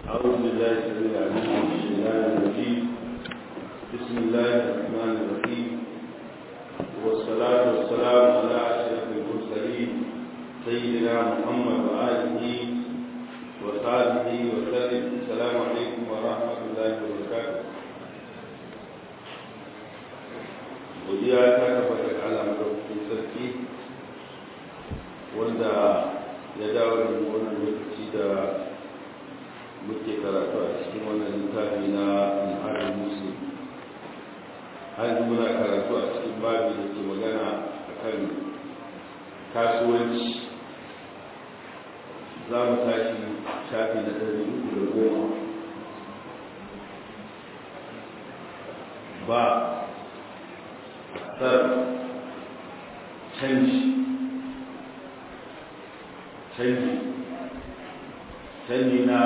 أعوذ بالله السميع العليم من الشيطان الرجيم بسم الله الرحمن الرحيم والصلاة والسلام على أشرف المرسلين سيدنا محمد وآله وصحبه وسلم السلام عليكم ورحمة الله وبركاته godiya ta tabbata ga Allah madaukakin sarki wanda ya dawo da wannan lokaci da muke karatu a cikin wannan littafi na al'adar musu har muna karatu a cikin babi da ke magana a kan kasuwanci za mu tashi shafi na ɗari uku da goma ba sar canji canji canji na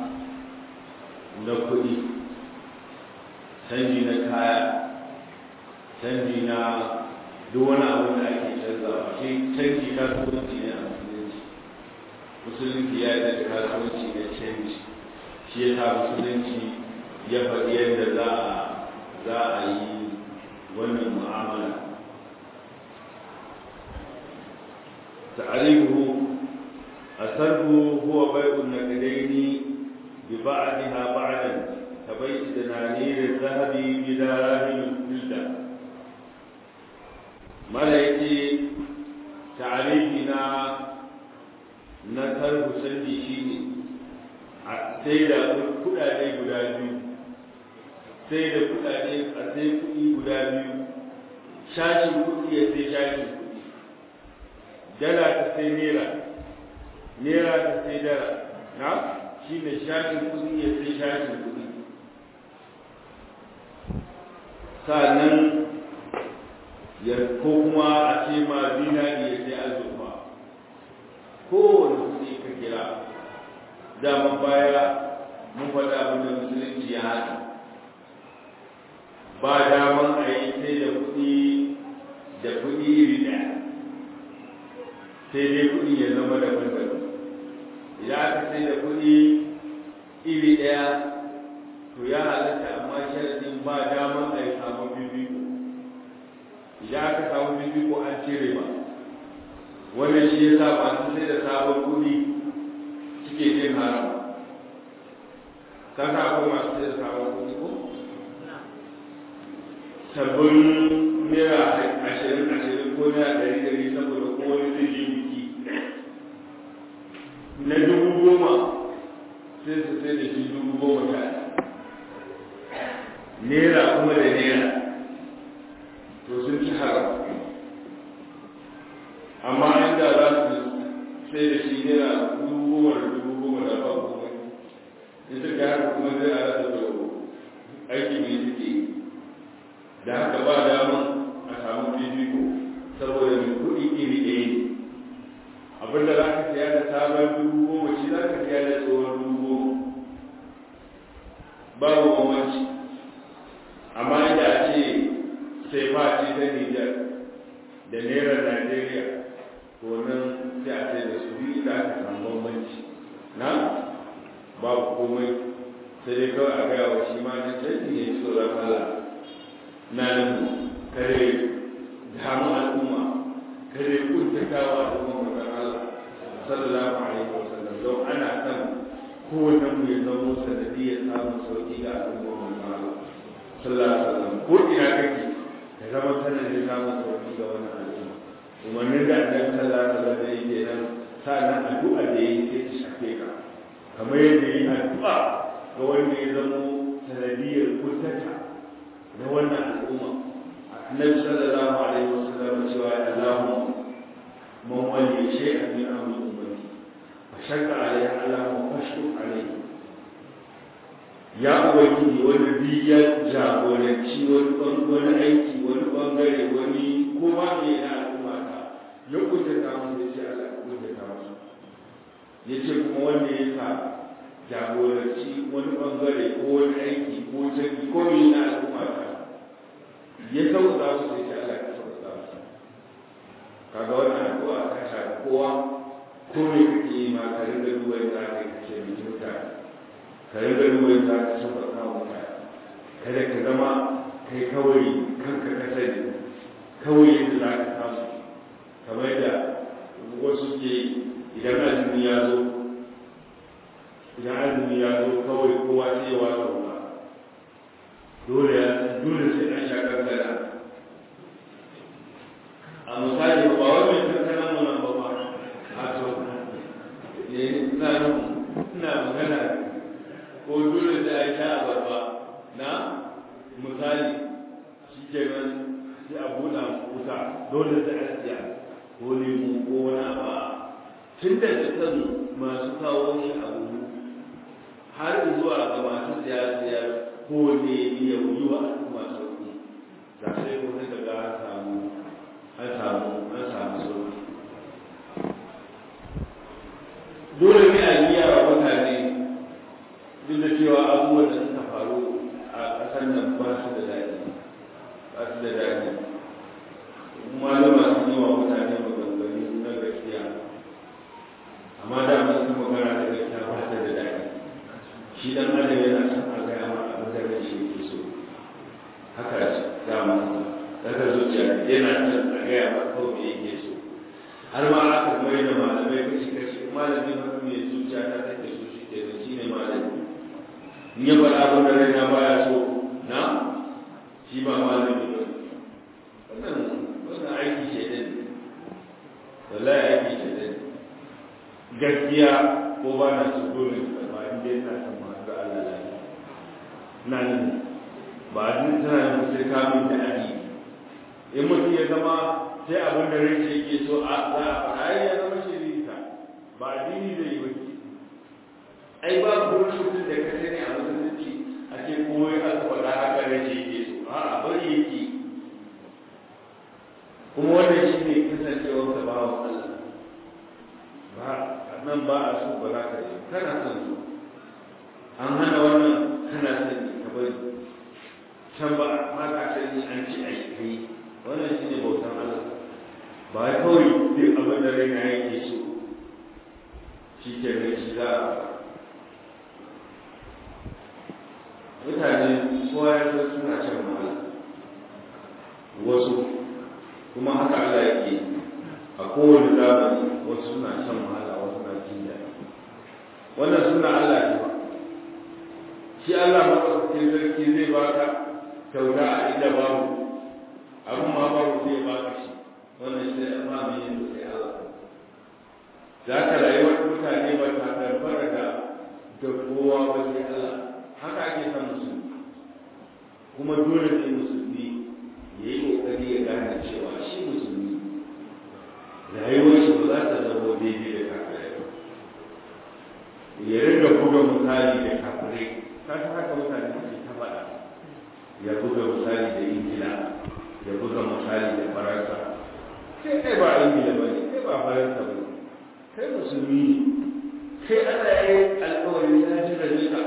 na kuɗi canji na kaya canji na duk wani abu da ake canzawa shi canji kasuwanci ne a musulunci musulunci ya yi da kasuwanci na canji shi ya sa musulunci ya faɗi yadda za a za a yi wannan mu'amala ta'arifu asarhu huwa bai'un naqdaini bi ba'daha ba'dan كبيت دنانير الذهب بدراهم الفلة ملائكي تعريفنا نكر سندي شيني sai da kudade guda biyu sai da kudade a sai kudi guda biyu shashin kudi ya sai shashin kudi dala ta sai nera nera ta sai dala na shi ne shashin kudi ya sai shashin kudi sannan ya ko kuma a ce ma zinari ya sai azurfa kowane kuɗi ka kira dama baya mun faɗa abin da musulunci ya haɗa ba daman a yi sai da kuɗi da kuɗi iri ɗaya sai dai kuɗi ya zama daban-daban idan aka sai da kuɗi iri ɗaya to ya halatta amma sharadin ba daman a yi samun bibiko idan aka samu bibiko an cire ba wannan shi ya sa masu sai da sabon kuɗi suke jin haram kasa akwai masu sai da sabon kuɗi ko sabbin naira ashirin ashirin ko naira ɗari ɗari saboda ko wani zai je biki na dubu goma sai su sai da shi dubu goma sha naira kuma da naira to sun ci haram amma inda za su sai da shi naira dubu goma da dubu goma da ba kuma in suka haka kuma zai a rasa da aiki mai suke da haka ba daman a samu fifiko saboda mai kuɗi iri ɗaya ne abinda za ka siya da sabon dubu goma shi za ka siya da tsohon dubu goma babu bambanci amma inda a ce sai face ta Nijar da Naira Najeriya to nan sai a sai da su biyu da aka samu bambanci na babu komai sai dai kawai a gaya wa shi ma na canji ne tsoron Allah na nan kare damu al'umma kare kuntatawa al'umma magan Allah sallallahu alaihi wasallam don ana san kowanne mu ya zamo sanadiyar samun sauki ga al'umma magan Allah sallallahu alaihi wasallam ko ina kake ka zama sanadin samun sauki ga wannan al'umma umarnin da annabi sallallahu alaihi wasallam yake nan sa'annan addu'a da yake sai ta shafe ka kamar yadda yi addu'a ga wanda ya zamo sanadiyar kuntata na wannan al'umma annabi sallallahu alaihi wasallam cewa Allahumma man wali shay'an min amri ummati fa shakka alaihi Allahumma fashkur alaihi ya ubangiji wani bi ya jagoranci wani aiki wani bangare wani kuma ne na al'umma ta ya kuntata musu ya ce Allah ya kuntata musu ya ce kuma wanda ya sa jagoranci wani bangare ko wani aiki ko canji ko ne na al'umma ta ya sauka musu ya ce Allah ya sauka musu kaga wannan addu'a ta shafi kowa ko me kake yi ma ka rinka duba yadda aka yi kace mutane ka rinka duba za ka sauƙaƙa wa mutane kada ka zama kai kawai kanka ka sani kawai yadda za ka samu kamar da wasu ke idan azumi ya zo idan azumi ya zo kawai kowa sai ya wata ruwa dole ya dole sai an sha kankana a misali ba wai mai kankana mu nan ba ba a to ne ina ina magana ko dole sai an sha abarba na misali shi kenan sai a buɗa wuta dole sai a siya ko lemu ko wani abu tun da kan masu kawo shi abu har zuwa ga masu siyasiyar ko ne ya wuyi wa al'umma sauki za sai ko sai daga an samu an samu an samu sauki dole ne a biya wa mutane duk da cewa abubuwan da suka faru a ƙasar nan ba su da daɗi ba su da daɗi malama sun yi wa mutane maganganu na gaskiya amma da masu magana da gaskiya ba ta da daɗi shi dan adam yana son a gaya ma abin da ran shi yake so haka dama daga zuciya yana son a gaya ma ko me yake so har ma aka mai da malamai kashi kashi malami ba mai zuciya ta take so shi ke da shi ne malami in ya faɗa abin da rai na baya so na shi ba malami ba wannan wannan aiki ce din wallahi aiki ce din gaskiya ko ba na su dole ba in dai na san masu Allah lafiya na nan ba a duk tana yin sai kamun da aji in mutum ya zama sai abin da rai ce yake so a za a faɗa ai ya zama shirita ba addini zai yi ba ai ba ko mutum da ka sani a musulunci a ce koyi aka faɗa haka rai ce yake so a'a bari yake kuma wannan shi ne kasancewar ka ba wa Allah ba nan ba a so ba za ka yi kana son su an hana wannan kana son ka bari can ba ma ka sani an ci a yi wannan shi ne bautan Allah ba ya kawai duk abin da raina yake so shi ke nan shi za a mutane kowa ya san suna shan wahala wasu kuma haka Allah yake a kowane zamani wasu suna shan wahala wasu na jin daɗi wannan suna Allah ne ba shi Allah maɗaukakin sarki zai baka kyauta a inda babu abin ma babu zai baka shi wannan shi zai amma mai yin sai Allah za ka rayuwar mutane ba ta darbara da da kowa ba sai Allah haka ake son musulmi kuma dole ne musulmi ya yi ƙoƙari ya gane cewa shi musulmi rayuwar shi ba za ta zama daidai da kafirai ba ya ringa buga misali da kafirai ka san haka mutane suke ta faɗa ya buga misali da ingila ya buga misali da faransa sai kai ba ingila ba ne kai ba faransa ba ne kai musulmi ne kai ana yi alkawari ya ji da nika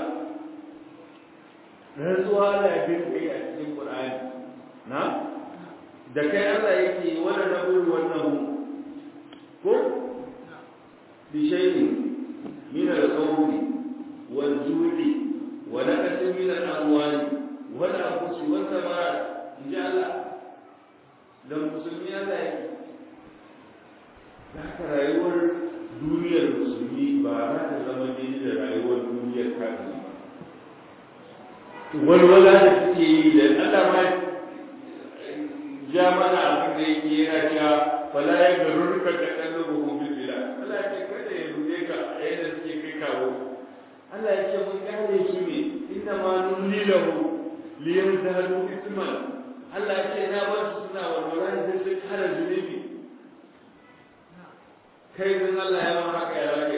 rantsuwa ana bin kai a cikin ƙur'ani na da kai Allah yake wani na buri wannan ko bishayi min al-qawli wal ju'i wa naqsin min al-amwali wal anfusi wal thamarat inja Allah dan musulmi Allah yake haka rayuwar duniyar musulmi ba za ta zama daidai da rayuwar duniyar kafiri ba walwala da suke yi da Allah ma ja mana abin da yake yana cewa fala ya ga rurruka da kallon ruhu bil bila Allah ya ce kada ya rude ka a yadda suke kai kawo Allah ya ce mun kare su ne inna ma nulli lahu li yazhadu isman Allah ya ce na ba su suna walwala da su kare zunubi kai din Allah ya ma haka ya rage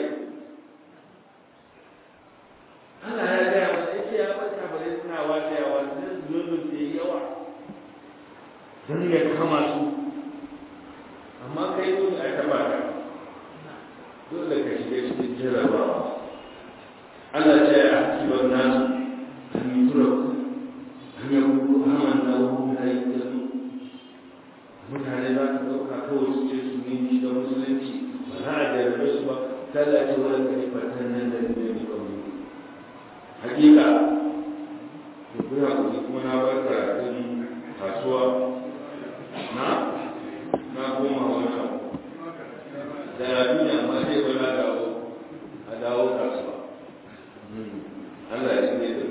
Allah ya ga ya ce ya bata bare suna wajewa zunubin da yawa don ya kama su amma kai dole a taba ka dole ka shiga cikin jarabawa Allah ce a hasiban nasu an yi turaku an yi kuku haman na wuhu na yi ilmi mutane za su ɗauka kawai su ce su nemi da musulunci ba za a jarabe su ba tallace wani karfatan nan da ne ne ba mu hakika to kuna kuma kuma na bar karatun kasuwa na na koma wani abu da duniya amma sai ba na dawo a dawo kasuwa Allah ya ne da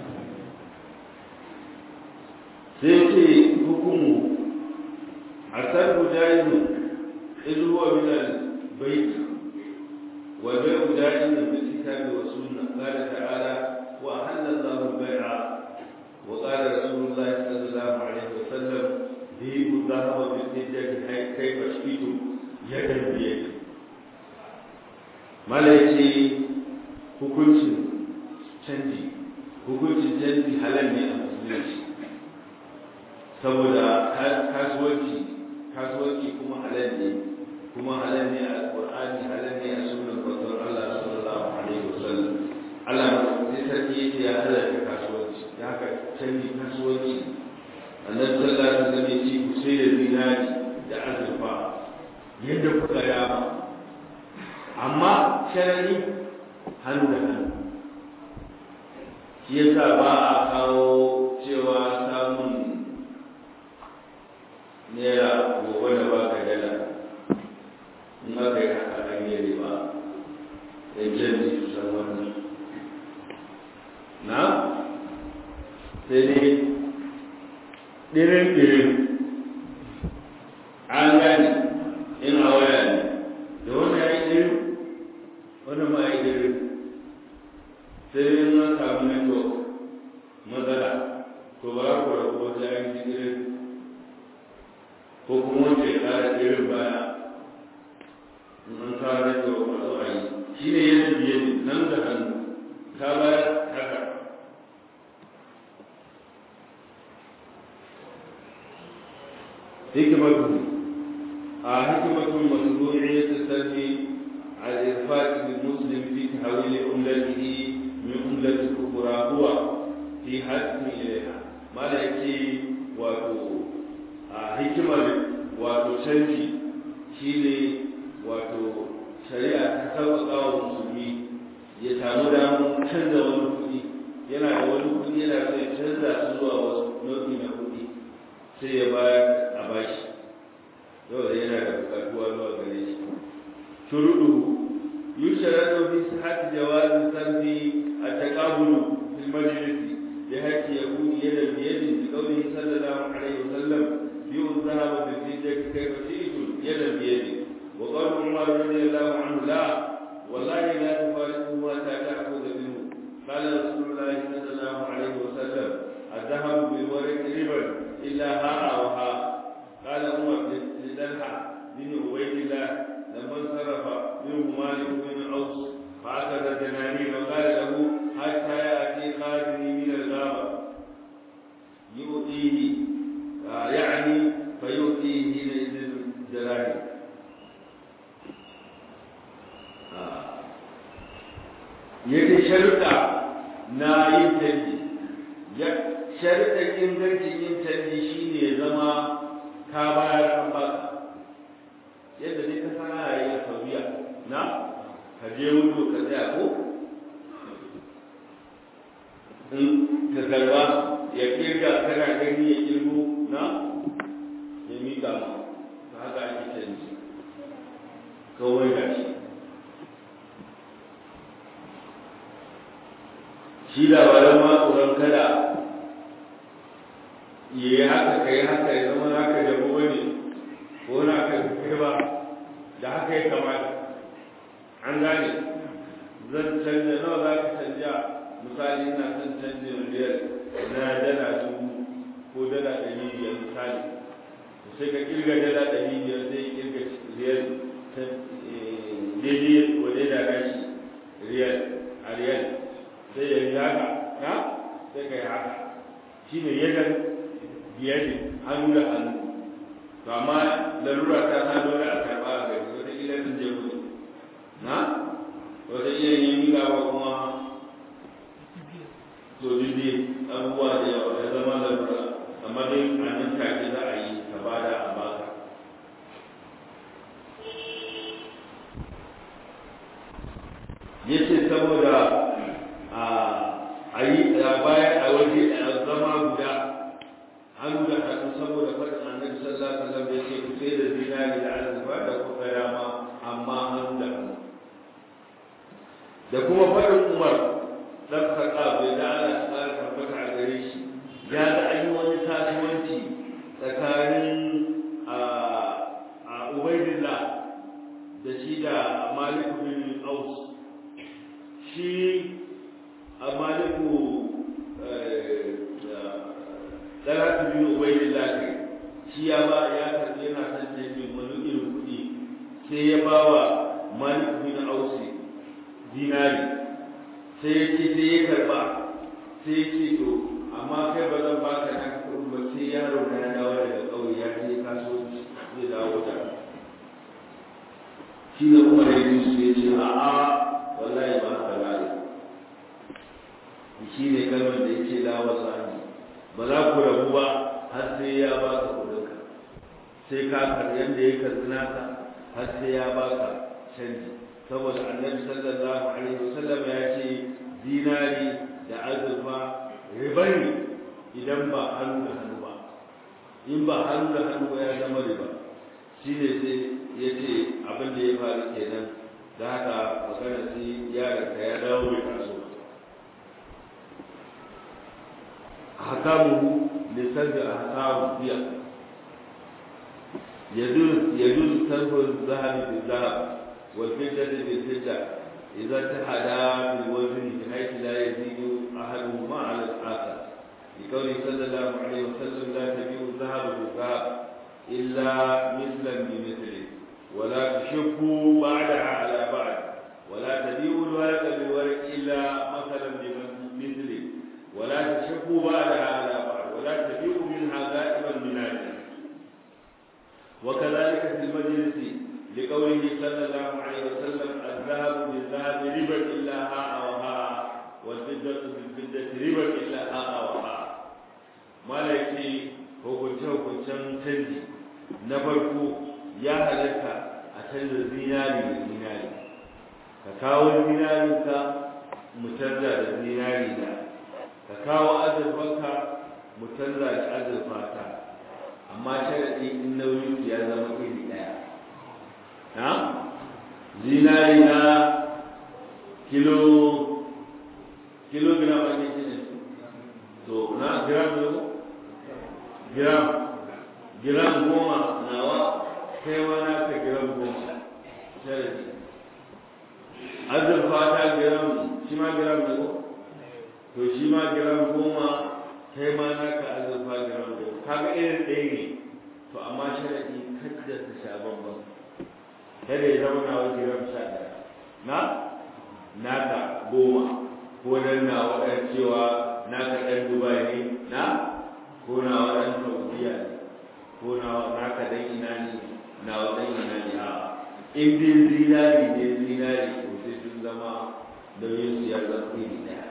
sai ce hukumu asar mujahidu in huwa min al-bayt wa bai'u mujahidu bil kitabi wa sunnah qala ta'ala wa ahalla Allahu al-bay'a wa qala Rasulullah sallallahu alaihi wa sallam bi'u dhahaba bil hijjati kayfa shi'tu yadan bi yadi malaiki hukuncin canji hukuncin canji halal ne a musulunci saboda kasuwanci kasuwanci kuma halal ne kuma halal ne a alqur'ani halal ne a sunnar manzon Allah sallallahu alaihi wasallam Allah sai sarki yake ya halarta kasuwanci ya haka canji kasuwanci annabi sallallahu alaihi wasallam ya ce ku sai da zinari da azurfa yadda kuka dama amma sharari hannu da hannu shi yasa ba a kawo cewa samun naira gobe da ba ka dala in aka yi haka an yi riba da canji su san wannan na sai dai ɗirin-ɗirin an gane in a waya ne da wani ya yi ɗirin wani ma ya yi ɗirin sai dai na samu network matsala to ba ku rabu wata ya yi ɗirin ko kuma wanda ya ƙara ɗirin baya in an kawo network a zo a yi shi ne yadda biye nan da hannu ka bayar haka حكمته آه حكمة مشروعية السلب على الإرفاق بالمسلم في تحويل عملته من عملة الكفرى هو في حكم إليها ما لا يكي واتو آه حكمة واتو شنجي شيني واتو شريعة تسوق المسلمين ya samu damar canza wani kuɗi yana da wani kuɗi yana so ya canza su zuwa wasu nau'i na kuɗi sai ya bayar a bashi yau da yana da bukatuwa zuwa gare shi shuruɗu yusharatu fi sihhati jawazi sarfi at-taqabulu fil majlisi bi haqqi yakuni yadan bi yadin bi qawlihi sallallahu alaihi wasallam bi'u dhahaba bil fiddati kayfa shi'tum yadan bi yadin wa qala umar radiyallahu anhu la wallahi la tufariquhu hatta ta'khudha minhu qala rasulullah sallallahu alaihi wasallam الذهب بالورق ربا إلا ها وها قال عمر لطلحة بن عبيد الله لما انصرف منه مالك بن عوف فأخذ الدنانير وقال له حتى يأتي خادمي من الغابة يؤتيه آه يعني فيؤتيه حينئذ الدراهم yake sharuɗa na yin canji sharuɗan ingancin yin canji shi ne ya zama ka bayar an baka yadda dai ka sana ya yi a saudiya na ka je wudu ka tsaya ko in ka karba ya kirga kana gani ya kirgo na ya miƙa ma ta haka ake canji kawai da shi shi labaran ma tsoron kada ya yi haka ka yi haka ya zama haka da wani ko na ka kai ba da haka ya kamata an gane zan canja nawa za ka canja misali ina son canja riyal na dala dubu ko dala ɗari biyar misali sai ka kirga dala ɗari biyar sai kirga riyal daidai wa daida gashi riyal a riyal sai ya yi haka na sai ka yi haka shi ne yadan biyadi hannu da hannu to amma larura ta sa dole a karɓa a gari wata ila sun je kudu na wata ila ne yi gaba kuma to dide abubuwa da yawa ya zama larura amma dai a nan take za a yi ka bada a baka yace saboda a a yi bayan a waje a zama guda hannu da hannu saboda faɗin annabi sallallahu alaihi wasallam ya ce ku sai da zinari da azurfa da kuka dama amma hannu da hannu da kuma faɗin umar dan khattab da Allah ta ƙara tabbata a gare shi ya ga an yi wani kasuwanci tsakanin a ubaidillah da shi da malik bin aus shi a maliku talatu bin ubaidillah ne shi ya ba ya karɓi yana son canjin wani irin kuɗi sai ya ba wa malik bin aus dinari sai ya ce sai ya karɓa sai ya ce to amma kai ba zan baka na kuɗin ba sai yaro na ya dawo daga ƙauye ya je kasuwanci zai dawo da shi ne kuma da yin su ya ce a'a wallahi ba haka ba ne shi ne kalmar da ya ce dawo sani ba za ku rabu ba har sai ya baka kuɗinka sai ka karɓi yadda ya karɓi naka har sai ya baka canji saboda annabi sallallahu alaihi wasallam ya ce dinari da azurfa riba ne idan ba hannu da hannu ba in ba hannu da hannu ba ya zama riba shi ne sai ya ce abin da ya faru kenan da haka magana sai yaron ka ya dawo mai taso hakamu lisan da hakamu biya يجوز صرف الذهب بالذهب والفضة بالفضة إذا اتحدا بالوزن بحيث لا يزيد أحدهما على الآخر لقوله صلى الله عليه وسلم لا تبيع الذهب بالذهب إلا مثلا بمثل ولا تشبوا بعدها على بعد ولا تبيعوا الورق بالورق إلا مثلا بمثل ولا تشبوا بعدها على بعد ولا تبيعوا منها غائبا من أجل وكذلك في المجلس لقوله صلى الله عليه وسلم الذهب بالذهب ربا الا هاء وهاء والفضه بالفضه ربا الا هاء وهاء ما لكي hukunce hukuncen canji na farko ya halatta a canza zinari da zinari ka kawo zinarinka mu canza da zinari da ka kawo azurfanka mu canza da azurfata amma sharaɗi in nauyin ya zama iri ɗaya na zinari na kilo kilogram ake cire to na gram ne gram gram goma nawa kai ma na ka gram goma sharaɗi azurfa ta gram shi ma gram ne ko to shi ma gram goma kai ma na ka azurfa gram goma kaga irin ɗaya ne to amma sharaɗi kada ta sha bambam kada ya zama na wajen gram sha ɗaya na naka goma ko dan na waɗan cewa naka ɗan dubai ne na ko na waɗan saudiya ne ko na naka ɗan ina ne na waɗan ina ne a in dai zinari ne zinari to sai sun zama nauyin su ya zama iri ɗaya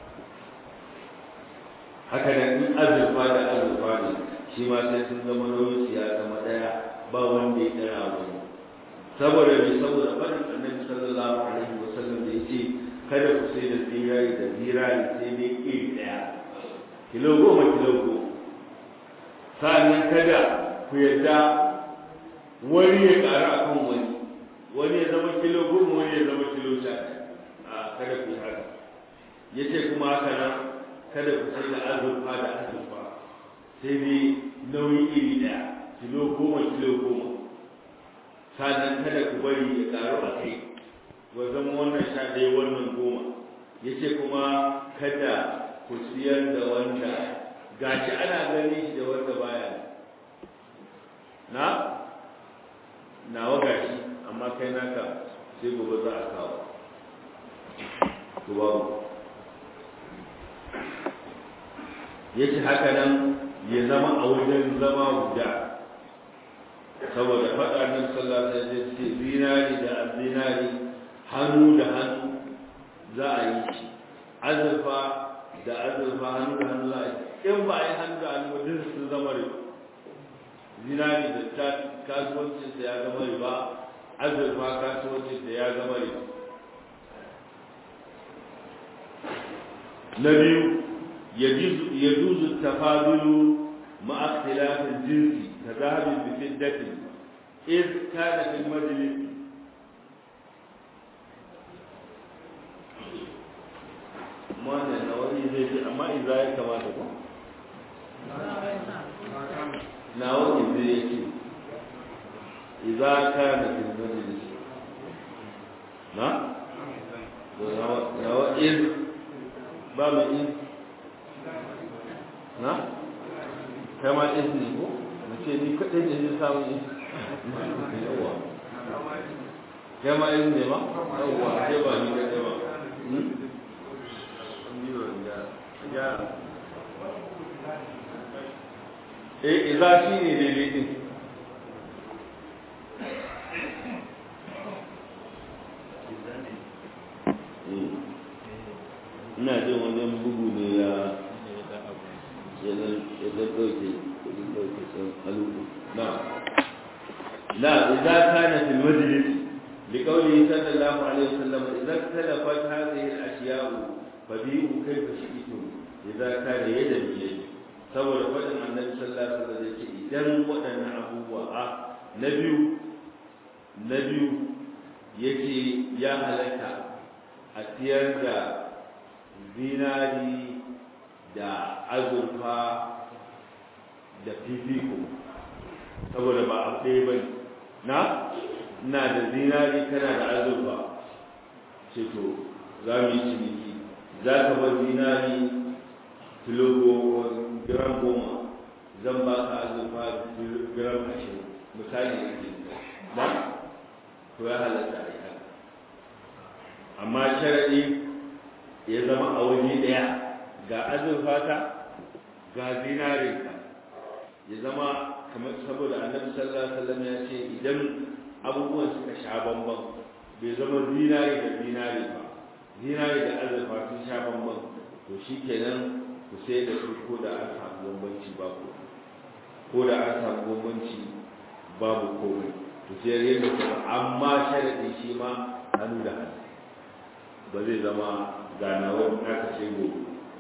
haka nan in azurfa da azurfa ne shi ma sai sun zama nauyin ya zama daya ba wanda ya dara wani saboda mai saboda faɗin annabi sallallahu alaihi wa sallam da yace kada ku sai da zirari da zirari sai dai iri daya kilo goma kilo goma sa'annan kada ku yarda wani ya ƙara akan wani wani ya zama kilo goma wani ya zama kilo sha a kada ku yi haka yace kuma haka nan kada ku sai da azurfa da azurfa sai dai nauyi iri ɗaya kilo goma kilo goma sannan kada ku bari ya ƙaru a kai wa zama wannan sha ɗaya wannan goma ya ce kuma kada ku siyar da wanda gashi ana gani shi da wanda baya na nawa gashi amma kai naka sai gobe za a kawo ku babu ya ce haka nan ya zama a wajen zama guda saboda faɗa nan sallah ta ce ce zinari da zinari hannu da hannu za a yi shi azurfa da azurfa hannu da hannu za a yi in ba a yi hannu da hannu duk sun zama riba zinari da ta kasuwancinsa ya zama riba azurfa kasuwancinsa ya zama riba na biyu يجوز التفاضل مع اختلاف الجنس كذهب بفدة إذ كان في المجلس ما نوعي زي أما إذا كما تقول نوعي زي إذا كان في المجلس نعم نوعي إذ باب إذ na kai ma izini ko na ce ni kaɗai ne zai samu izini yawa kai ma izini ma yawa kai ba ni kaɗai ba eh iza shi ne daidai din ina jin wajen bugu ne ya ya ɗauke ɗauke sun halubu na لا إذا كان في المجلس لقوله صلى الله عليه وسلم إذا اختلفت هذه الأشياء فبيئوا كيف شئتم إذا كان يدا بيد saboda faɗin annabi sallallahu alaihi wasallam yake idan waɗannan abubuwa a na biyu na biyu yake ya halatta a tiyar da zinari da azurfa da fifiko saboda ba a ɗaya ba na ina da zinari kana da azurfa ce to za mu yi ciniki za ka bar zinari kilo gram goma zan ba ka azurfa gram ashirin misali da ke ba to ya halatta a yi amma sharaɗi ya zama a waje ɗaya ga azurfata ga zinarinka ya zama kamar saboda annabi sallallahu alaihi wasallam ya ce idan abubuwan suka sha bamban bai zama zinari da zinari ba zinari da azurfa sun sha bamban to shikenan ku sai da su ko da an samu bambanci babu ko da an samu bambanci babu komai to sai yadda kuma amma sharadi shi ma hannu da hannu ba zai zama ganawar aka ce gobe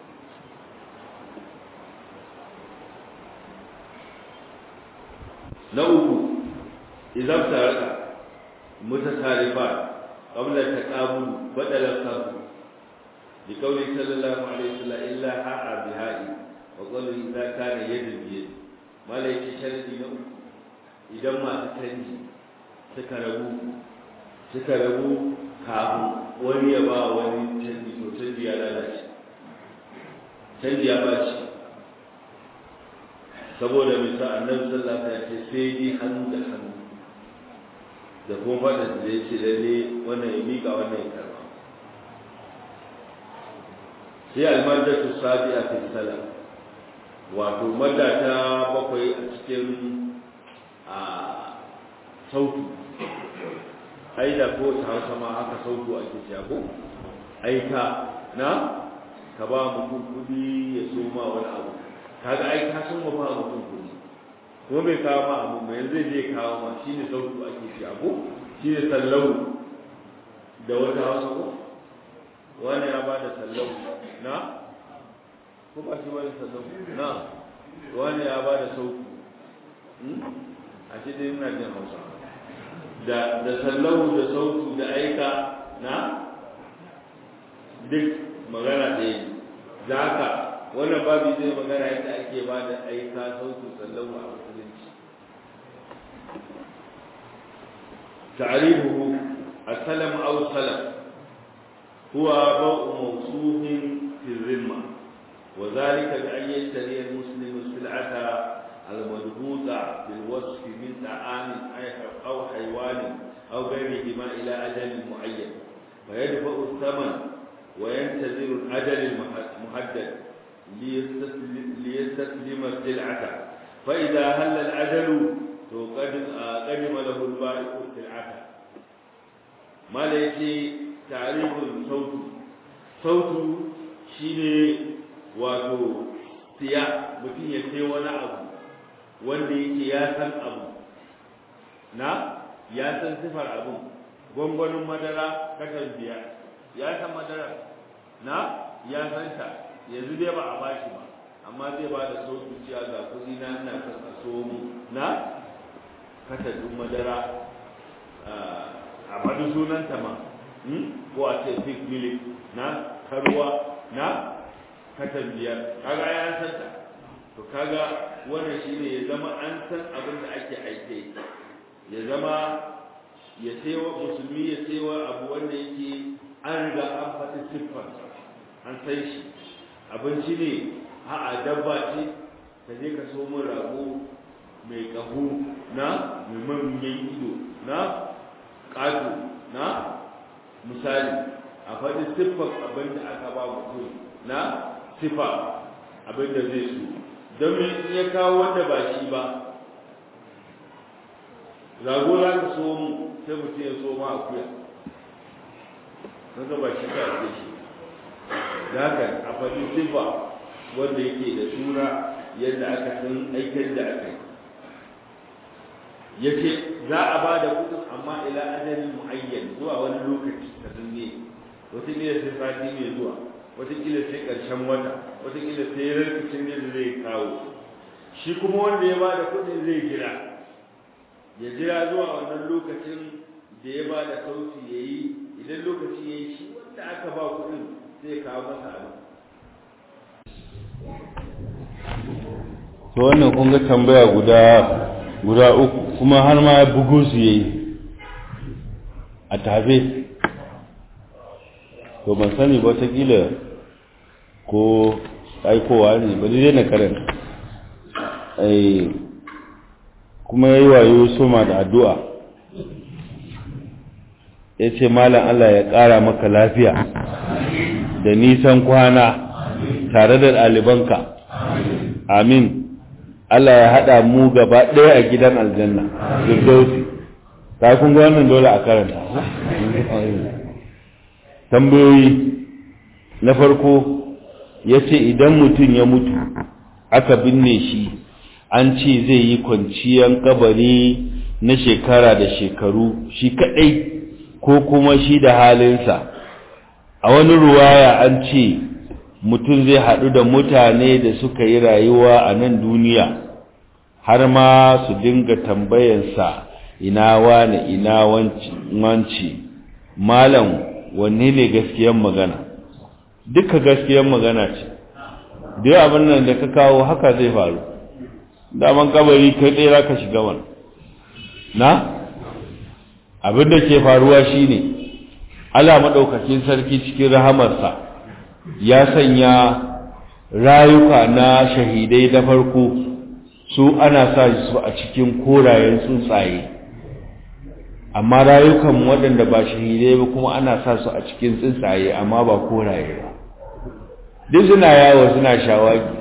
na uku idan taraka mutasarifat qabla taqabul badala sarfu bi qawli sallallahu alaihi wasallam illa ha'a bihai wa qawli idza kana yadu bi yadi malaiki sharadi na uku idan masu canji suka rabu suka rabu kafin wani ya ba wani canji to canji ya lalace canji ya baci saboda misa annabi sallallahu alaihi wasallam ya ce sai dai hannu da hannu da kuma fadin da ya ce lalle wannan ya mika wannan ya karba sai almadatu sabi'a fi salam wato madda ta bakwai a cikin a sautu ai da ko ta hausa ma haka sautu ake cewa ko aika na ka ba mutum kudi ya so ma wani abu kaga ai ka san ba mutum kudi ko bai kawo ma abu mai zai je kawo ma shine sautu ake ci abu shine sallau da wata hausa ko wani ya bada sallau na ko ba shi wani sallau na wani ya bada sautu a ce dai ina jin hausa da da sallau da sautu da aika na duk magana ɗaya da haka wannan babu zai magana yadda ake ba da aika sautu sallau a musulunci ta'rifuhu as-salam aw salam huwa ba'u mawsuufin fi dhimma wa dhalika bi an yashtari al-muslimu sil'ata al-madbuta bil wasf min ta'am aw haywan aw ghayrihima ila ajalin mu'ayyan فيدفع الثمن وينتظر الأجل المحدد ليستسلم السلعة فإذا هل الأجل قدم له البائع السلعة ما ليس تعريف الصوت صوت شيني wato siya mutum ya sai wani abu wanda yake ya san abu na ya san sifar abun gwangwanin madara kakan biya ya san madara na ya san ta yanzu dai ba a bashi ba amma zai ba da sauki cewa ga kuɗi na ina son a so mu na katadin madara a faɗi sunanta ma ko a ce pig milk na karuwa na katan biyar kaga ya san ta to kaga wannan shine ya zama an san abin da ake aike ya zama ya saiwa musulmi ya saiwa abu wanda yake an riga an faɗi siffar an san shi abinci ne a'a dabba ce ka je ka so min rago mai ƙaho na mai manyan ido na ƙato na misali a faɗi siffar abin da aka ba mutum na siffa abin da zai so don in ya kawo wanda ba shi ba rago za ka so mu sai mutum ya so ma akuya kaga ba shi ka ake shi da haka a faɗi siffa wanda yake da sura yadda aka san aikin da aka yi ya ce za a ba da kudin amma ila ajalin mu'ayyan zuwa wani lokaci da zanne wataƙila sai sati mai zuwa wataƙila sai ƙarshen wata wataƙila sai rarrafin yadda zai kawo shi kuma wanda ya ba da kudin zai jira ya jira zuwa wannan lokacin da ya ba da sauti ya yi idan lokaci ya yi shi wanda aka ba kudin zai kawo masa abin to wannan kun ga tambaya guda guda uku kuma har ma bugu su yayi a tafe to ban sani ba kila ko aikowa ne ba zai na karanta ai kuma yayi wayo soma da addu'a ya ce malam Allah ya ƙara maka lafiya da nisan kwana tare da ɗalibanka amin Allah ya haɗa mu gaba ɗaya a gidan aljanna firdausi ta kun ga wannan dole a karanta tambayoyi na farko ya ce idan mutum ya mutu aka binne shi an ce zai yi kwanciyar kabari na shekara da shekaru shi kaɗai ko kuma shi da halinsa a wani ruwaya an ce mutum zai haɗu da mutane da suka yi rayuwa a nan duniya har ma su dinga tambayansa ina wane ina wanci malam wanne ne gaskiyan magana duka gaskiyan magana ce duk abin nan da ka kawo haka zai faru daman kabari kai ɗaya za ka shiga wani na abin da ke faruwa shine Allah maɗaukakin sarki cikin rahamarsa ya sanya rayuka na shahidai na farko su ana sa su a cikin korayen tsuntsaye amma rayukan waɗanda ba shahidai ba kuma ana sa su a cikin tsuntsaye amma ba koraye ba duk suna yawo suna shawagi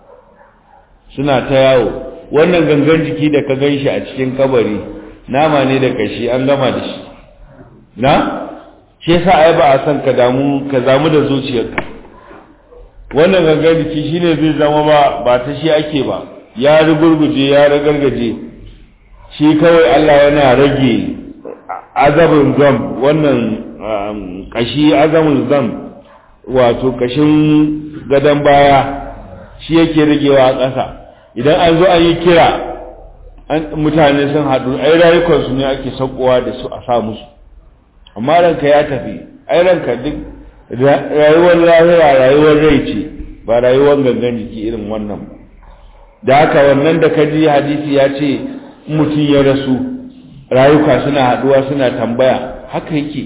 suna ta yawo wannan gangan jiki da ka gan shi a cikin kabari nama ne da kashi an gama da shi na shi yasa ai ba a san ka damu ka zamu da zuciyarka wannan gangan jiki shine zai zama ba ba ta shi ake ba ya rugurguje ya ragargaje shi kawai Allah yana rage azabin zam wannan kashi azamin zam wato kashin gadon baya shi yake ragewa a ƙasa idan an zo an yi kira mutane sun haɗu ai rayukansu ne ake saukowa da su a sa musu amma ranka ya tafi ai ranka duk rayuwar lahira rayuwar rai ce ba rayuwar gangan jiki irin wannan ba da haka wannan da ka ji hadisi ya ce mutum ya rasu rayuka suna haɗuwa suna tambaya haka yake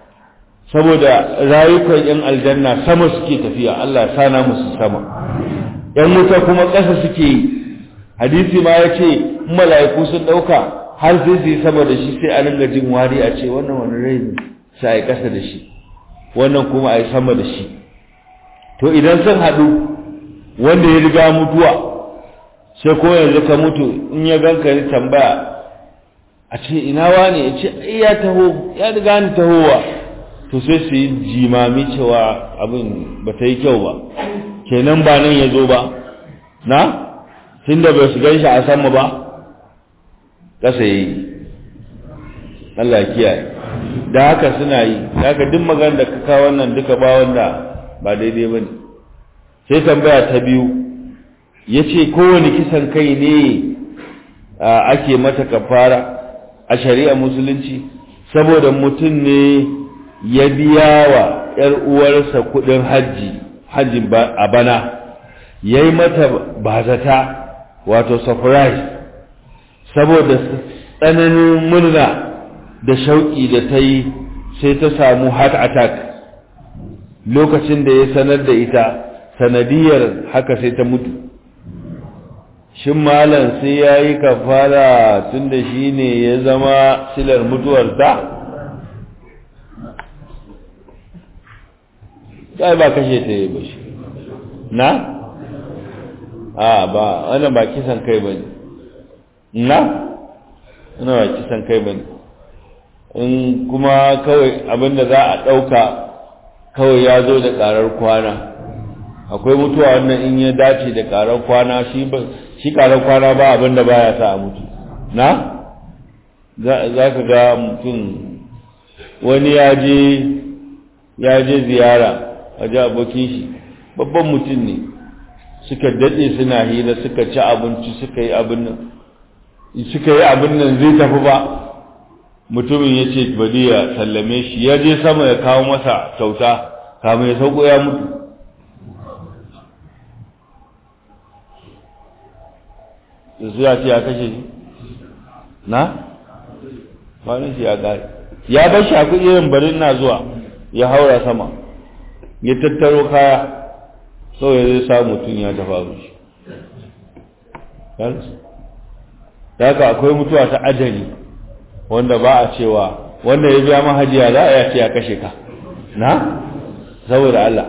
saboda rayukan yan aljanna sama suke tafiya Allah sana musu sama yan wuta kuma ƙasa suke yi hadisi ma ya ce mala'iku sun ɗauka har sai su yi sama da shi sai a ringa jin wari a ce wannan wani rai ne sai a yi ƙasa da shi wannan kuma a yi sama da shi to idan sun haɗu wanda ya riga mutuwa sai ko yanzu ka mutu in ya ganka ya tambaya a ce ina wane ya ce ya taho ya riga ni tahowa to sai su yi jimami cewa abin ba ta yi kyau ba kenan ba nan ya zo ba na tun da bai su gan shi a sama ba ƙasa ya yi Allah ya kiyaye da haka suna yi da haka duk magana da ka kawo wannan duka ba wanda ba daidai ba ne sai tambaya ta biyu ya ce kowane kisan kai ne ake mata kafara a shari'a musulunci saboda mutum ne ya biya wa ‘yar uwarsa kudin hajji hajji a bana ya yi mata bazata wato surprise saboda tsananin murna da shauƙi da ta yi sai ta samu heart attack lokacin da ya sanar da ita sanadiyar haka sai ta mutu shin malam sai ya yi kafara tun da shi ne ya zama silar mutuwarta sai ba kashe ta yi ba shi na? a ba wannan ba kisan kai ba ne na? wannan ba kisan kai ba ne in kuma kawai abinda za a ɗauka kawai ya zo da ƙarar kwana akwai mutuwa wannan in ya dace da ƙarar kwana shi ba shi ƙarar kwana ba abinda baya sa a mutu na? za ka ga mutum wani ya je ya je ziyara a ji abokin shi babban mutum ne suka daɗe suna hira suka ci abinci suka yi abin nan suka yi abin nan zai tafi ba mutumin ya ce bari ya sallame shi ya je sama ya kawo masa kyauta kamun ya sauko ya mutu da su ya ce ya kashe shi na? kwanan shi ya gari ya bar shi a irin barin na zuwa ya haura sama ya tattaro kaya sau ya zai sa mutum ya tafa shi da haka akwai mutuwa ta ajali wanda ba a cewa wanda ya biya mahajiya za a yace ya kashe ka na saboda Allah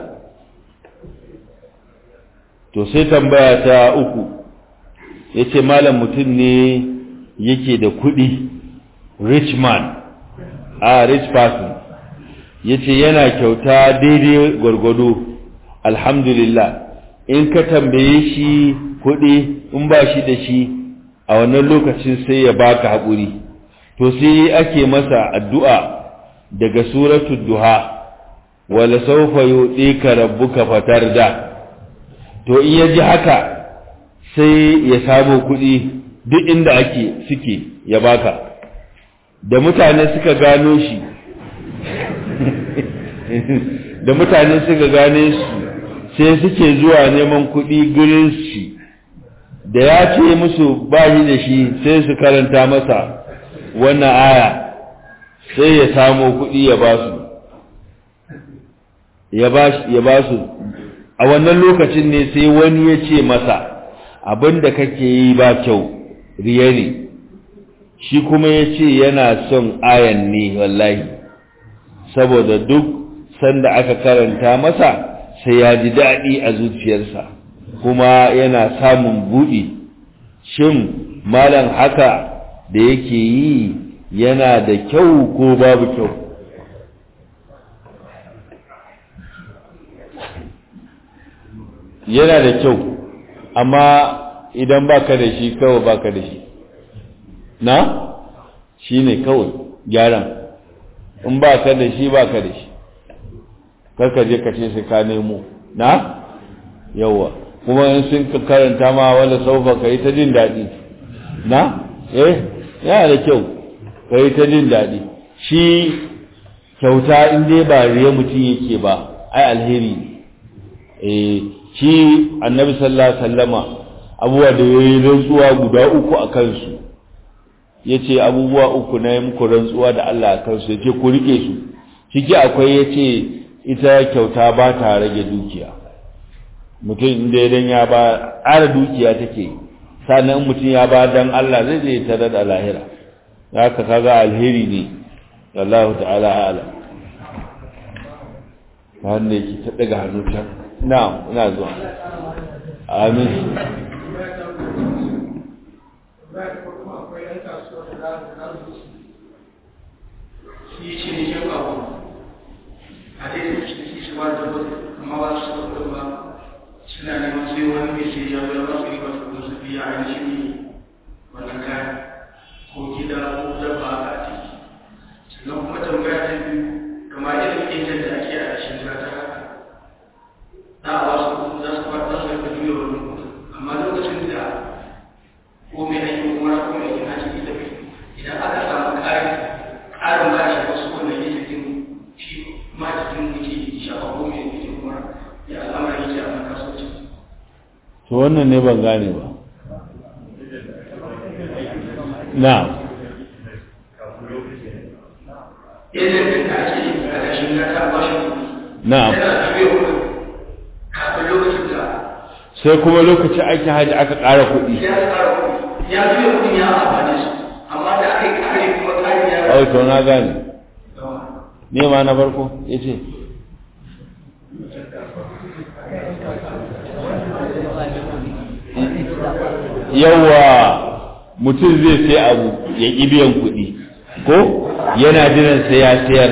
to sai tambaya ta uku ya ce malam mutum ne yake da kuɗi rich man a rich person ya ce yana kyauta daidai gwargwado alhamdulillah in ka tambaye shi kuɗi in ba shi da shi a wannan lokacin sai ya baka haƙuri to sai ake masa addu'a daga suratul duha wala sawfa yu'tika rabbuka fatarda to in ya ji haka sai ya samu kuɗi duk inda ake suke ya baka da mutane suka gano shi da mutane suka gane su sai suke zuwa neman kuɗi gurin shi da ya ce musu ba shi da shi sai su karanta masa wannan aya sai ya samo kuɗi ya ba su ya ba su a wannan lokacin ne sai wani ya ce masa abin da kake yi ba kyau riya ne shi kuma ya ce yana son ayan ne wallahi saboda duk sanda aka karanta masa sai ya ji daɗi a zuciyarsa kuma yana samun buɗi shin malam haka da yake yi yana da kyau ko babu kyau yana da kyau amma idan baka da shi kawai baka da shi na shi ne kawai gyaran in baka da shi baka da shi karka je ka ce sai ka nemo na yawa kuma in sun karanta ma wala saufa ka yi ta jin daɗi na eh yana da kyau ka yi ta jin daɗi shi kyauta in dai ba riya mutum yake ba ai alheri eh shi annabi sallallahu alaihi wasallama abubuwa da yayi rantsuwa guda uku a kansu yace abubuwa uku na yi muku rantsuwa da Allah a kansu yace ku rike su ciki akwai yace ita kyauta ba ta rage dukiya mutum inda idan ya ba ƙara dukiya take sannan mutum ya ba dan Allah zai je tare da lahira haka kaga alheri ne Allah ta'ala ala wanda yake ta daga hannu can na'am ina zuwa amin shi shi ne shi ba a dai da shi shi ba da amma ba su da ba suna neman sai wani mai sai ya zo ba su yi ba su su biya ainihin wannan kayan ko gida ko dabba a ciki sannan kuma tambaya ta biyu kamar irin injin da ake a cikin ta haka za a wasu za su to wannan ne ban gane ba na idan ka ake a ƙarshen ka ta bashi na yana tafiya kuɗi kafin lokacin da sai kuma lokacin aikin hajji aka ƙara kuɗi ya tsara kuɗi ya biya kuɗi ya amfani su amma da aka yi ƙari kuma ƙari ya ai to na gane ne ma na farko ya ce yawa mutum zai sai abu ya ƙi biyan kuɗi ko yana jiran sai ya sayar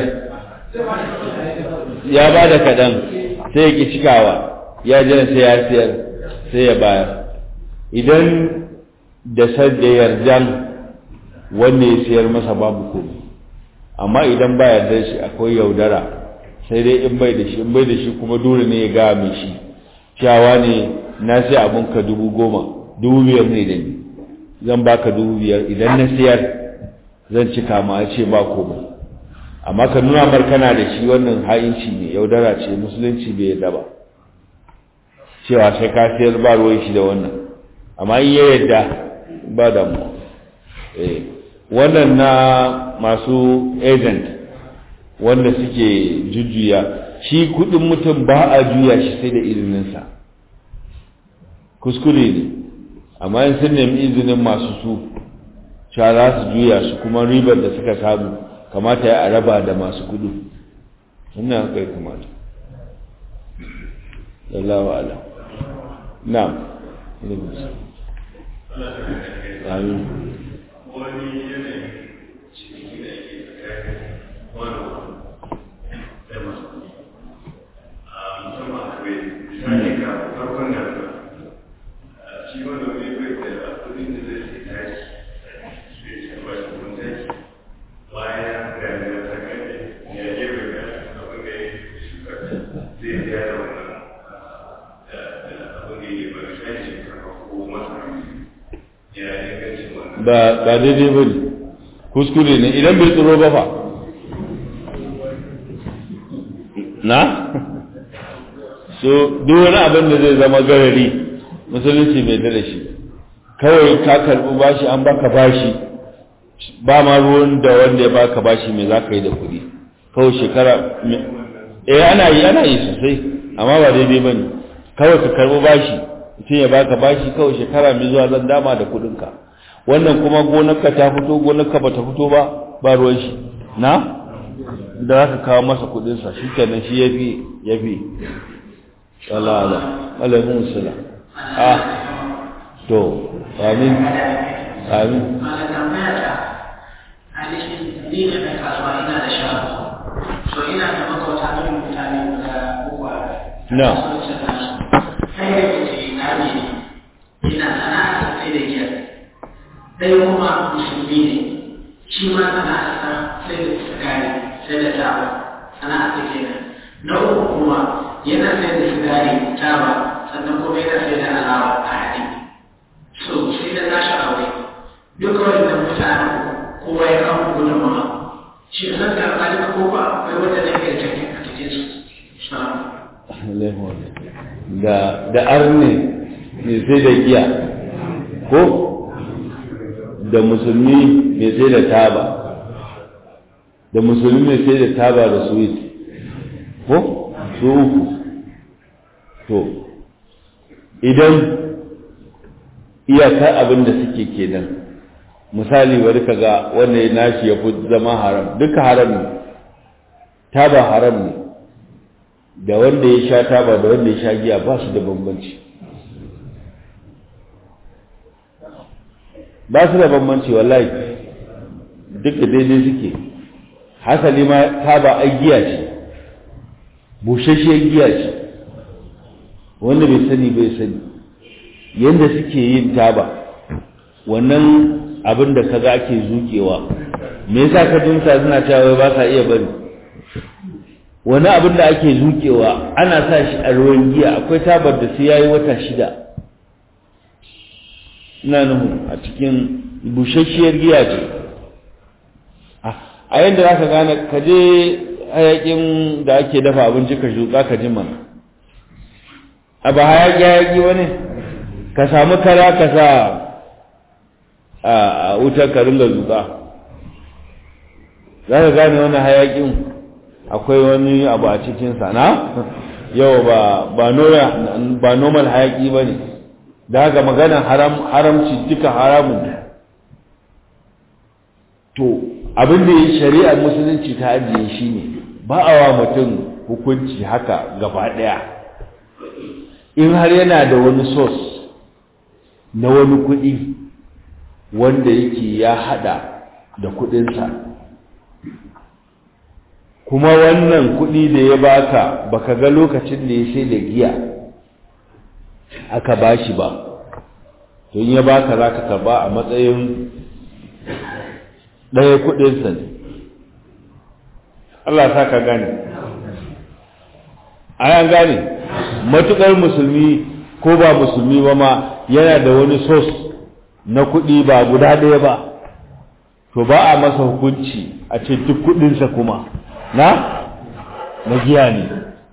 ya ba da kaɗan sai ya ƙi cikawa ya jiran sai ya sayar sai ya bayar idan da sadda yardan wanda ya sayar masa babu komai amma idan ba yarda shi akwai yaudara sai dai in bai da shi in bai da shi kuma dole ne ya ga mai shi cewa ne na sai abun ka dubu goma dubu biyar ne da ni zan baka dubu biyar idan na sayar zan cika ma a ce ba komai amma ka nuna mar kana da shi wannan ha'inci ne yaudara ce musulunci bai yarda ba cewa sai ka sayar ba ruwan shi da wannan amma in ya yarda ba damuwa eh wannan na masu agent wanda suke jujjuya shi kudin mutum ba a juya shi sai da izininsa kuskure ne amma in sun nemi izinin masu su cewa za su juya su kuma ribar da suka samu kamata ya araba da masu kudu ina haka ya kamata Allahu ala na'am amin wani yanayin cikin da ke tsakanin wani da masu a musamman a kawai misali ga farkon da shi wani wani bai da kudin da zai sai tashi sai shi ba shi kun tashi bayan da ya ta kai ya yi bai ga abin da ya shuka zai biya da wannan abin da ya bari sai shi ko masa ya ingancin wannan ba ba daidai ba ne kuskure ne idan bai tsoro ba fa na so duk wani abin da zai zama garari musulunci bai da shi kawai ka karbi bashi an baka bashi ba ma ruwan da wanda ya baka bashi me za ka yi da kuɗi kawai shekara eh ana yi ana yi sosai amma ba daidai ba ne kawai ka karbi bashi mutum ya baka bashi kawai shekara mai zuwa zan dama da kuɗinka wannan kuma gonarka ta fito gonarka ba ta fito ba ba ruwan shi na da za ka kawo masa kudinsa shi kenan shi ya fi ya fi ala'ala alaikun sula ah to amin amin Malam tambaya ta ainihin ni ne mai kasuwa ina da shago. So ina da makwata irin mutane guda uku a Na. kasuwancin nasu. Sai da ke na ne ina sana'a sai da giya. Ɗaya kuma musulmi ne. Shi ma sana'a sa sai da sigari sai da taba. Sana'a ta kenan. Na uku kuma yana sai da sigari taba sannan kuma yana sai da alawa a haɗe. so sai da tashi aure duka wannan mutane kowa ya kawo gudunmawa shi zan da alƙalin ko ba akwai wanda zai iya cikin a cikin su da da arne mai sai da giya ko da musulmi mai sai da taba da musulmi mai sai da taba da sweet ko su uku to idan iyakar abin da suke kenan misali bari ka ga wanda ya nashi ya fi zama haram duka haram ne taba haram ne da wanda ya sha taba da wanda ya sha giya ba su da bambanci ba su da bambanci wallahi duka daidai suke hasali ma taba ai giya ce bushasshiyar giya ce wanda bai sani bai sani yadda suke yin taba wannan abin da kaga ake zukewa me yasa ka jinsa suna cewa ba sa iya bari wani abin da ake zukewa ana sa shi a ruwan giya akwai tabar da sai yayi wata shida ina nuhu a cikin bushasshiyar giya ce a yadda za ka gane ka je hayakin da ake dafa abinci ka shuka ka ji mana a ba hayaki hayaki wani ka samu kara ka sa a wutar ka ringa zuka za ka gane wani hayakin akwai wani abu a cikinsa na yau ba ba normal hayaki ba ne da haka magana haramci duka haramun to abin da ya shari'ar musulunci ta ajiye shi ne ba a wa mutum hukunci haka gaba ɗaya in har yana da wani sos na wani kuɗi wanda yake ya hada da kuɗinsa kuma wannan kuɗi da ya baka baka ga lokacin da ya sai da giya aka bashi ba to in ya baka za ka karba a matsayin ɗaya kuɗinsa ne Allah sa ka gane an gane matuƙar musulmi ko ba musulmi ba ma yana da wani sos na kuɗi ba guda ɗaya ba to ba a masa hukunci a ce duk kuɗinsa kuma na na giya ne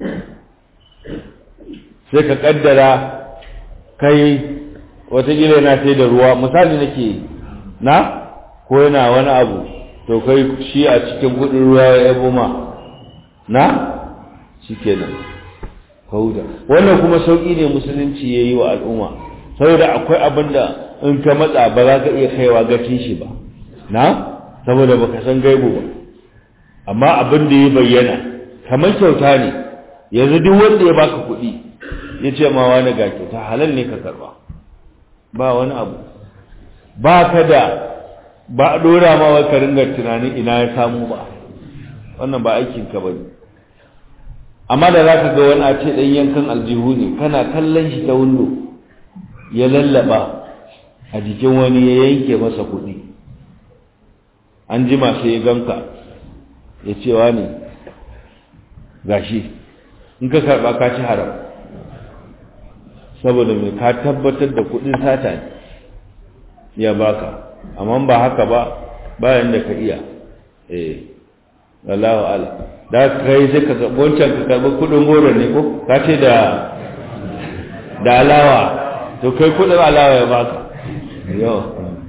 sai ka ƙaddara kai watakila yana sai da ruwa misali nake na ko yana wani abu to kai shi a cikin kudin ruwa ya yabo ma na shi kenan kauda wannan kuma sauƙi ne musulunci ya yi wa al'umma saboda akwai abin da in ka matsa ba za ka iya kaiwa gacin shi ba na saboda baka san gaibu ba amma abin da ya bayyana kamar kyauta ne yanzu duk wanda ya baka kuɗi ya ce ma wani ga kyauta halal ne ka karba ba wani abu ba ka da ba a ɗora ma wa ka ringa tunanin ina ya samu ba wannan ba aikin ka bane amma da za ka ga wani a ce ɗan yankan aljihu ne kana kallon shi ta windo ya lallaba a jikin wani ya yanke masa kuɗi an jima sai ya ganka ya cewa ne gashi in ka karɓa ka ci haram saboda mai ka tabbatar da kuɗin sata ne ya baka amma ba haka ba bayan da ka iya eh wallahu ala da kai sai ka wancan ka karɓi kuɗin goro ne ko ka ce da da alawa to kai kuɗin alawa ya baka yau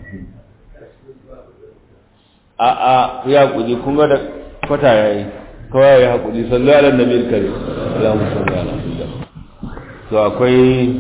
a a ya kuɗi kun ga da kwata yayi kawai ya haƙuri sallu ala nabi kare Allahumma salli ala to akwai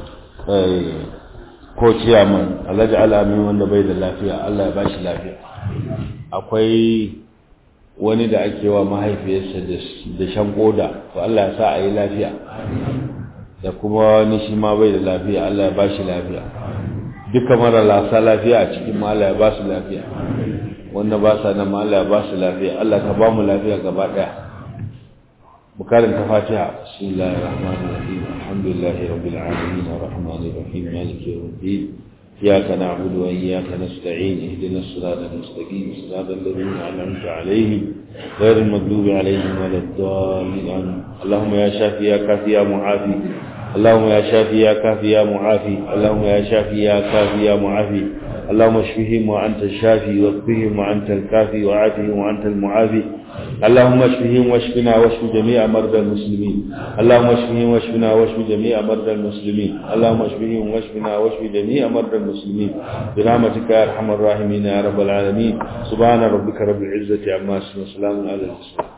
ko ciyaman alhaji alamin wanda bai da lafiya Allah ya bashi lafiya akwai wani da ake wa mahaifiyarsa da shan koda to Allah ya sa a yi lafiya da kuma wani shi ma bai da lafiya Allah ya bashi lafiya duka mara lasa lafiya a cikin ma Allah ya ba su lafiya wanda ba sa nan ma Allah ya ba su lafiya Allah ka ba mu lafiya gaba daya بكارم فاتحة بسم الله الرحمن الرحيم الحمد لله رب العالمين الرحمن الرحيم مالك يوم الدين إياك نعبد وإياك نستعين اهدنا الصراط المستقيم صراط الذين أنعمت عليهم غير المغضوب عليهم ولا الضالين اللهم يا شافي يا كافي يا معافي اللهم يا شافي يا كافي يا معافي اللهم يا شافي يا كافي يا معافي اللهم اشفهم وأنت الشافي واكفهم وأنت الكافي وعافهم وأنت المعافي اللهم اشفهم واشفنا واشف جميع مرضى المسلمين اللهم اشفهم واشفنا واشف جميع مرضى المسلمين اللهم اشفهم واشفنا واشف جميع مرضى المسلمين برحمتك يا ارحم الراحمين يا رب العالمين سبحان ربك رب العزه عما يصفون وسلام على المرسلين